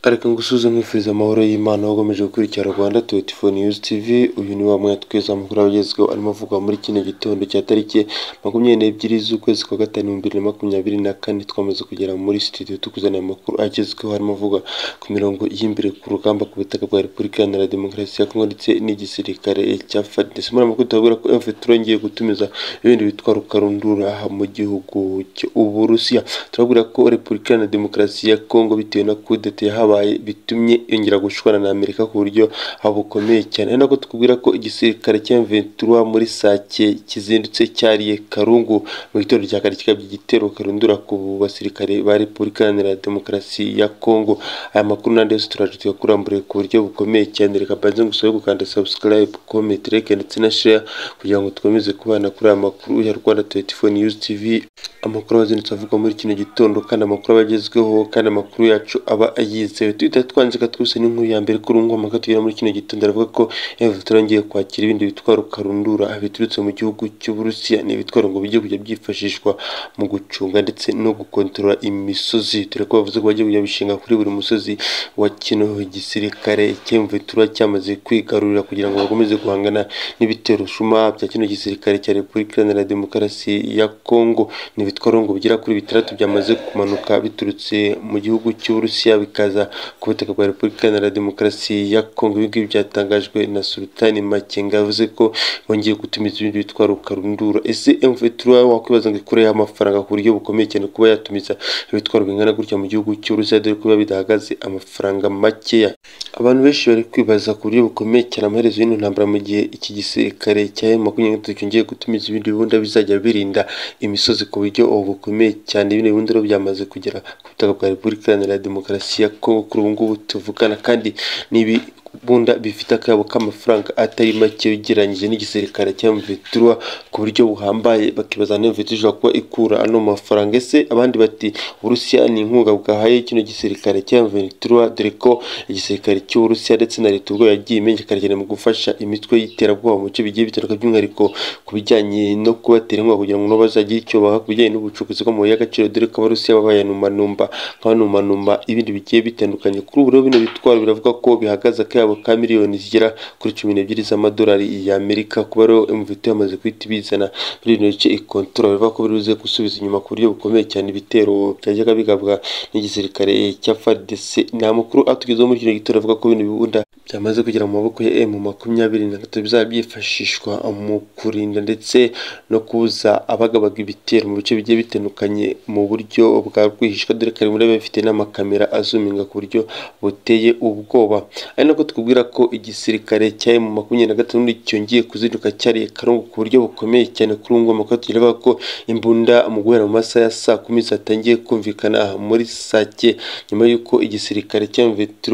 Reka ngusuhuze nkwifuriza amahoro y'Imana ukomeje gukurikira Rwanda 24 News TV uyu ni wa mwanya tweza amakuru agezweho arimo avugwa muri kino gitondo cya tariki 22 z'ukwezi kwa gatanu 2024 twamaze kugera muri studio tukuzanira amakuru agezweho harimo avugwa ku mirongo y'imbere ku rugamba ku butaka bwa Repubulika Iharanira Demokarasi ya Kongo ndetse n'igisirikare cya FARDC muri amakuru tuhabwira ko M23 yongeye gutumiza ibindi bitwaro karundura mu gihugu cy'Uburusiya turabwira ko Repubulika Iharanira Demokarasi ya Kongo bitewe na kudeta yahabaye bitumye yongera gushwana na Amerika ku buryo bukomeye cyane ari nako tukubwira ko igisirikare cya M23 muri Sake kizindutse cyariye Karungu mu gitondo cya kare kikaba igitero karundura ku basirikare ba Repubulika Iharanira Demokarasi ya Kongo aya makuru n'andi yose turaje tuyakuramburiye ku buryo bukomeye cyane reka mbanze ngusabe gukanda subscribe comment like ndetse na share kugira ngo dukomeze kubana kuri aya makuru ya Rwanda 24 News TV amakuru abazindutse avugwa muri kino gitondo kandi amakuru abagezweho kandi amakuru yacu aba yizewe duhita twanzika twose n'inkuru ya mbere kuri umwe amakuru tugera muri kino gitondo aravuga ko M23 yongeye kwakira ibindi bitwaro karundura biturutse mu gihugu cy'Uburusiya ni ibitwaro ngo bijye kujya byifashishwa mu gucunga ndetse no gukontorora imisozi dore ko bavuze ko bajya kujya bishinga kuri buri musozi wa kino gisirikare cy'M23 cyamaze kwigarurira kugira ngo bakomeze guhangana n'ibitero shuma bya kino gisirikare cya Repubulika Iharanira Demokarasi ya Kongo ni ibitwaro ngo bigera kuri bitandatu byamaze kumanuka biturutse mu gihugu cy'Uburusiya bikaza ku butaka bwa Repubulika Iharanira Demokarasi ya Kongo ibi ngibi byatangajwe na Sultani Makenga yavuze ko bongeye gutumiza ibindi bitwaro karundura ese M23 wakwibaza ngo ikureho amafaranga ku buryo bukomeye cyane kuba yatumiza ibitwaro bingana gutya mu gihugu cy'Uburusiya dore ko biba bidahagaze amafaranga makeya abantu benshi bari kwibaza ku buryo bukomeye cyane amaherezo y'ino ntambara mu gihe iki gisirikare cya M23 cyongeye gutumiza ibindi bibunda bizajya birinda imisozi ku buryo bukomeye cyane ibindi bibunda rero byamaze kugera ku butaka bwa Repubulika Iharanira Demokarasi ya Kongo kuri ubu ngubu tuvugana kandi nibi bunda bifite akayabo k'amafaranga atari make ugereranyije n'igisirikare cya M23 ku buryo buhambaye bakibaza niba M23 ishobora kuba ikura ano mafaranga ese abandi bati Uburusiya ni inkunga bwahaye kino gisirikare cya M23 dore ko igisirikare cy'Uburusiya ndetse na leta ubwo yagiye imenyekana cyane mu gufasha imitwe y'iterabwoba mu bice bigiye bitandukanye by'umwihariko ku bijyanye no kubatera inkunga kugira ngo nabo bazagire icyo baha ku bijyanye n'ubucukuzi bwo mu y'agaciro dore ko Abarusiya babaye numanumba nk'abanumanumba ibindi bigiye bitandukanye kuri ubu rero bino bitwaro biravuga ko bihagaze kabo ka miliyoni zigera kuri cumi n'ebyiri z'amadolari y'Amerika kuba rero M23 yamaze guhita ibizana muri bino bice ikontorora bivuga ko biruze gusubiza inyuma ku buryo bukomeye cyane ibitero byajyaga bigabwa n'igisirikare cya FARDC ni amakuru atugezeho muri kino gitondo avuga ko bino bibunda byamaze kugera mu maboko ya M makumyabiri na gatatu bizaba byifashishwa mu kurinda ndetse no kubuza abagabaga ibitero mu bice bigiye bitandukanye mu buryo bwa rwihishwa dore ko muri bifite n'amakamera azuminga ku buryo buteye ubwoba ari nako tukubwira ko igisirikare cya M makumyabiri na gatanu cyongeye kuzinduka cyariye karungu ku buryo bukomeye cyane kuri ubu ngubu amakuru tugira ko imbunda mu guhera mu masaha ya saa kumi zatangiye kumvikana muri Sake nyuma y'uko igisirikare cya M23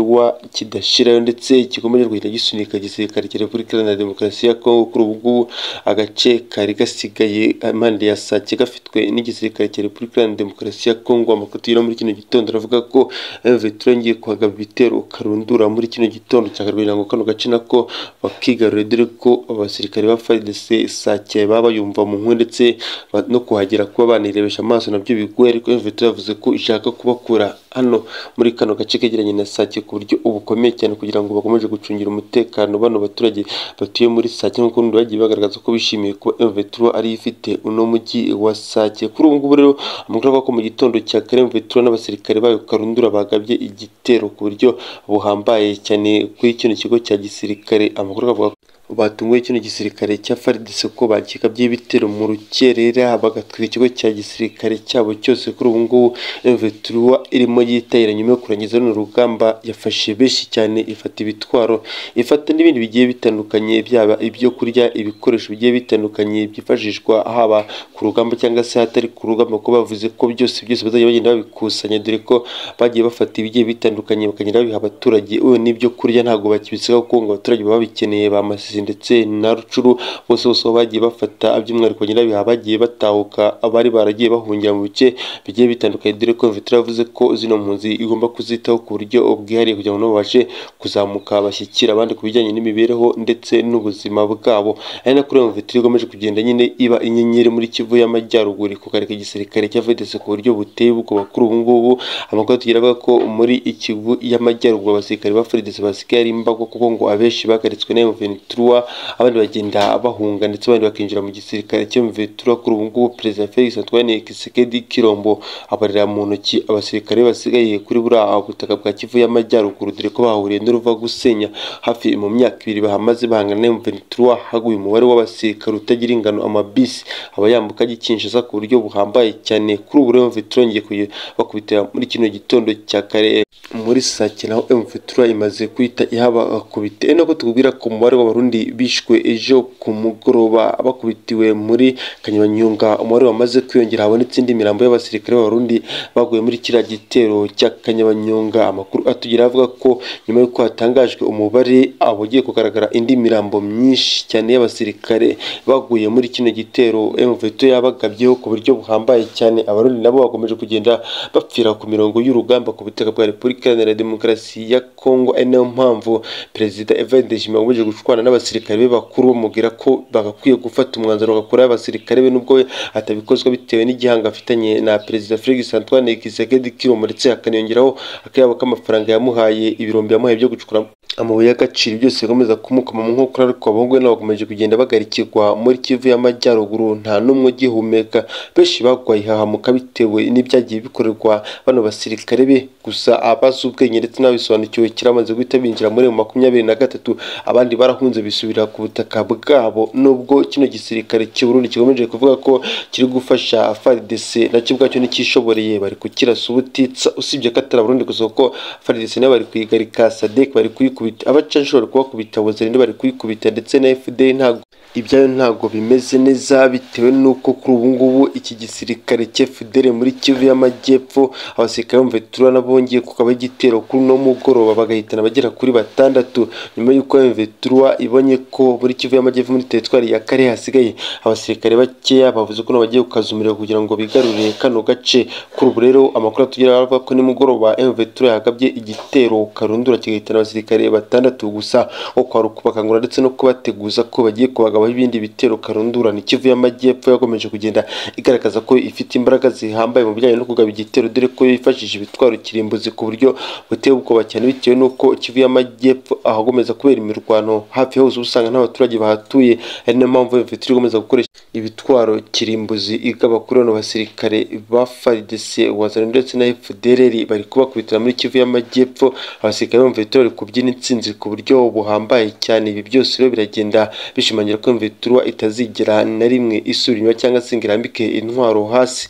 kidashirayo ndetse kigomba kugenda gisunika igisirikare cya Repubulika Iharanira Demokarasi ya Kongo kuri ubu ngubu agace kari gasigaye impande ya Sake gafitwe n'igisirikare cya Repubulika Iharanira Demokarasi ya Kongo amakuru tugira muri kino gitondo aravuga ko M23 yongeye kuhagaba ibitero karundura muri kino gitondo gitondo cya karindwi ngo kano gace nako bakigarurira dore ko abasirikare ba FARDC sake baba bayumva mu nkuru ndetse no kuhagera kuba banirebesha amaso nabyo bigoye ariko M23 yavuze ko ishaka kubakura hano muri kano gace kegeranye na Sake ku buryo ubukomeye cyane kugira ngo bakomeje gucungira umutekano bano baturage batuye muri Sake nk'uko n'undi bagiye bagaragaza ko bishimiye ko M23 ari ifite uno mujyi wa Sake kuri ubu ngubu rero amakuru avuga ko mu gitondo cya kare M23 n'abasirikare bayo karundura bagabye igitero ku buryo buhambaye cyane kuri kino kigo cya gisirikare amakuru akavuga batunguye kino gisirikare cya FARDC ko bakikabye ibitero mu rukerera bagatwika ikigo cya gisirikare cyabo cyose kuri ubu ngubu M23 irimo yitayira nyuma yo kurangiza runo rugamba yafashe benshi cyane ifata ibitwaro ifata n'ibindi bigiye bitandukanye byaba ibyo kurya ibikoresho bigiye bitandukanye byifashishwa haba ku rugamba cyangwa se hatari ku rugamba ko bavuze ko byose byose bazajya bagenda babikusanya dore ko bagiye bafata ibigiye bitandukanye bakagenda babiha abaturage yewe n'ibyo kurya ntabwo bakibisigaho kuko ngo abaturage baba babikeneye bamasize Rusizi ndetse na Rucuru bose bose aho bagiye bafata by'umwihariko nyirabiha bagiye batahuka abari baragiye bahungira mu bice bigiye bitandukanye dore ko Mvitira yavuze ko zino mpunzi igomba kuzitaho ku buryo bwihariye kugira ngo nabo babashe kuzamuka bashyikira abandi ku bijyanye n'imibereho ndetse n'ubuzima bwabo ari nako iyo Mvitira ikomeje kugenda nyine iba inyenyeri muri Kivu y'Amajyaruguru ku karere k'igisirikare cya vedese ku buryo buteye ubwoba kuri ubu ngubu amakuru tugira avuga ko muri Kivu y'Amajyaruguru abasirikare ba FARDC basigaye ari imbago kuko ngo abenshi bagaritswe na M23 abandi bagenda bahunga ndetse abandi bakinjira mu gisirikare cyo M23 kuri ubu ngubu Perezida Felix Antoine Tshisekedi Kilombo abarira mu ntoki abasirikare basigaye kuri buriya butaka bwa Kivu y'Amajyaruguru dore ko bahuriye n'uruva gusenya hafi mu myaka ibiri bahamaze bahangana na M23 haguye umubare w'abasirikare utagira ingano amabisi aba yambuka agikinjiza ku buryo buhambaye cyane kuri ubu rero M23 yongeye bakubitira muri kino gitondo cya kare muri Sake naho M23 imaze kwita ihabakubita ari nako tukubwira ko umubare w'abarundi bishwe ejo ku mugoroba bakubitiwe muri Kanyabanyonga umubare wamaze kwiyongera habonetse indi mirambo y'abasirikare b'abarundi baguye muri kiriya gitero cya Kanyabanyonga amakuru atugira avuga ko nyuma y'uko hatangajwe umubare abagiye kugaragara indi mirambo myinshi cyane y'abasirikare baguye muri kino gitero M23 yabagabyeho ku buryo buhambaye cyane abarundi nabo bakomeje kugenda bapfira ku mirongo y'urugamba ku butaka bwa Repubulika Iharanira Demokarasi ya Kongo ari nayo mpamvu Perezida Evariste Ndayishimiye akomeje gushwana n'abasirikare be bakuru bamubwira ko bagakwiye gufata umwanzuro bagakuraho abasirikare be nubwo we atabikozwa bitewe n'igihanga afitanye na Perezida Felix Antoine Tshisekedi Kilombo ndetse hakaniyongeraho akayabo k'amafaranga yamuhaye ibirombe yamuhaye byo gucukura amabuye y'agaciro byose bikomeza kumukoma mu nkokora ariko abahungu be nabo bakomeje kugenda bagarikirwa muri Kivu y'Amajyaruguru nta n'umwe ugihumeka benshi bagwaye hahamuka bitewe n'ibyagiye bikorerwa bano basirikare be gusa abazi ubwenge ndetse n'abisobanukiwe kiramaze guhita binjira muri mu makumyabiri na gatatu abandi barahunze bisubira ku butaka bwabo nubwo kino gisirikare cy'Uburundi kikomeje kuvuga ko kiri gufasha FARDC nacyo ubwacyo ntikishoboreye bari kukirasa ubutitsa usibye ko atari Abarundi gusa kuko FARDC nabo bari kuyigarika SADC bari kuyikubita abaca nshobora kubakubita abozerinde bari kuyikubita ndetse na FDL ntabwo ibyayo ntabwo bimeze neza bitewe n'uko kuri ubu ngubu iki gisirikare cy'efudere muri Kivu y'Amajyepfo abasirikare bumva turura n'abongeye kukaba igitero kuri uno mugoroba bagahitana bagera kuri batandatu nyuma y'uko Mveturwa ibonye ko muri Kivu y'Amajyepfo muri teritwari ya Kare hasigaye abasirikare bakeya bavuze ko bagiye gukaza umuriro kugira ngo bigarurire kano gace kuri ubu rero amakuru atugira avuga ko nimugoroba Mveturwa yagabye igitero karundura kigahitana abasirikare batandatu gusa ko kwari ukubakangura ndetse no kubateguza ko bagiye kubagaba ibindi bitero karundura ni Kivu y'Amajyepfo yakomeje kugenda igaragaza ko ifite imbaraga zihambaye mu bijyanye no kugaba igitero dore ko yifashishije ibitwaro kirimbuzi ku buryo buteye ubwoba cyane bitewe n'uko Kivu y'Amajyepfo ahagomeza kubera imirwano hafi hose usanga n'abaturage bahatuye ari niyo mpamvu Mvitiri igomeza gukoresha ibitwaro kirimbuzi igaba kuri bano basirikare ba FARDC wazana ndetse na FDLR bari kubakubitira muri Kivu y'Amajyepfo abasirikare ba Mvitiri bari kubyina intsinzi ku buryo buhambaye cyane ibi byose rero biragenda bishimangira ko Mviturwa itazigera na rimwe isura inyuma cyangwa se ngo irambike intwaro hasi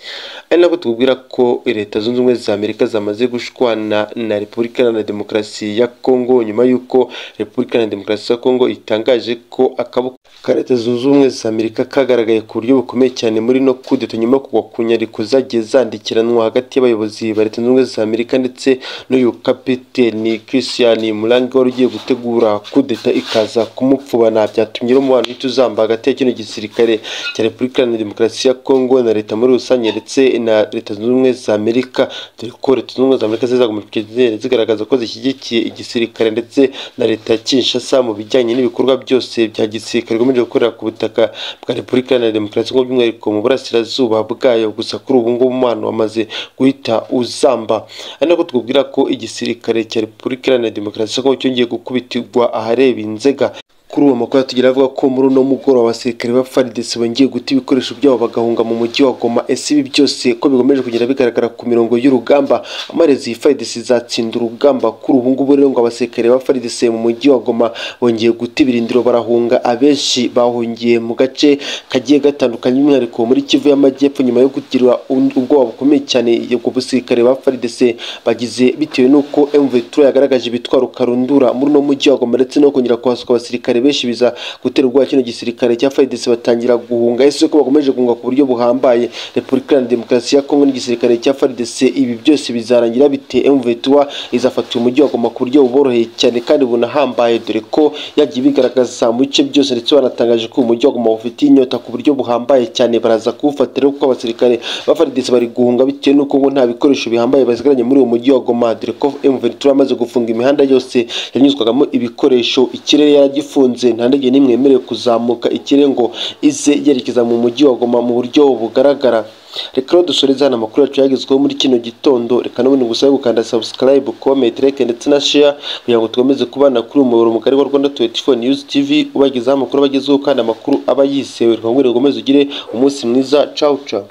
ari nabwo tubwira ko leta zunze ubumwe za Amerika zamaze gushwana na Repubulika Iharanira Demokarasi ya Kongo nyuma y'uko Repubulika Iharanira Demokarasi ya Kongo itangaje ko akaboko ka leta zunze ubumwe za Amerika kagaragaye ku buryo bukomeye cyane muri no kudeta nyuma yo kugwa ku nyandiko zagiye zandikiranwa hagati y'abayobozi ba leta zunze ubumwe za Amerika ndetse n'uyu kapiteni Christian Murangi wari ugiye gutegura kudeta ikaza kumupfubana byatumye umubano tuzamba hagati ya kino gisirikare cya Repubulika Iharanira Demokarasi ya Kongo na leta muri rusange ndetse na leta zunze ubumwe za Amerika dore ko leta zunze ubumwe za Amerika zizakomeje kugenda zigaragaza ko zishyigikiye igisirikare ndetse na leta ya Kinshasa mu bijyanye n'ibikorwa byose bya gisirikare bikomeje gukorera ku butaka bwa Repubulika Iharanira Demokarasi ya Kongo by'umwihariko mu burasirazuba bwayo gusa kuri ubu ngubu umubano wamaze guhita uzamba ari nako twubwira ko igisirikare cya Repubulika Iharanira Demokarasi ya Kongo cyongeye gukubitirwa ahareba inzega kuri uwo makuru tugira avuga ko muri uno mugoroba abasirikare ba FARDC bongeye guta ibikoresho byabo bagahunga mu mujyi wa Goma ese ibi byose ko bigomeje kugenda bigaragara ku mirongo y'urugamba amarezi FARDC izatsinda urugamba kuri ubu ngubu rero ngo abasirikare ba FARDC mu mujyi wa Goma bongeye guta ibirindiro barahunga abenshi bahungiye mu gace kagiye gatandukanye by'umwihariko muri Kivu y'Amajyepfo nyuma yo kugira ubwoba bukomeye cyane ubwo basirikare ba FARDC bagize bitewe n'uko M23 yagaragaje ibitwaro karundura muri uno mujyi wa Goma ndetse no kongera kuhasuka abasirikare benshi biza gutera ubwoba kino gisirikare cya FARDC batangira guhunga ese ko bakomeje guhunga ku buryo buhambaye Repubulika Iharanira Demokarasi ya Kongo n'igisirikare cya FARDC ibi byose bizarangira bite M23 izafata uyu mujyi wa Goma ku buryo buboroheye cyane kandi bunahambaye dore ko yagiye bigaragaza mu bice byose ndetse banatangaje ko uyu mujyi wa Goma ufitiye inyota ku buryo buhambaye cyane baraza kuwufatira kuko abasirikare ba FARDC bari guhunga bitewe n'uko ngo nta bikoresho bihambaye basigaranye muri uwo mujyi wa Goma dore ko M23 amaze gufunga imihanda yose yanyuzwagamo ibikoresho ikirere yaragifunze nta ndege n'imwe yemerewe kuzamuka ikirere ngo ize yerekeza mu mujyi wa Goma mu buryo bugaragara reka rero dusoreze hano amakuru yacu yagezweho muri kino gitondo reka n'ubundi ngusabe gukanda subscribe comment like ndetse na share kugira ngo dukomeze kubana kuri uyu muyoboro mugari wa Rwanda 24 News TV ubagezaho amakuru abagezeho kandi amakuru aba yizewe reka ngo rugomeze ugire umunsi mwiza ciao ciao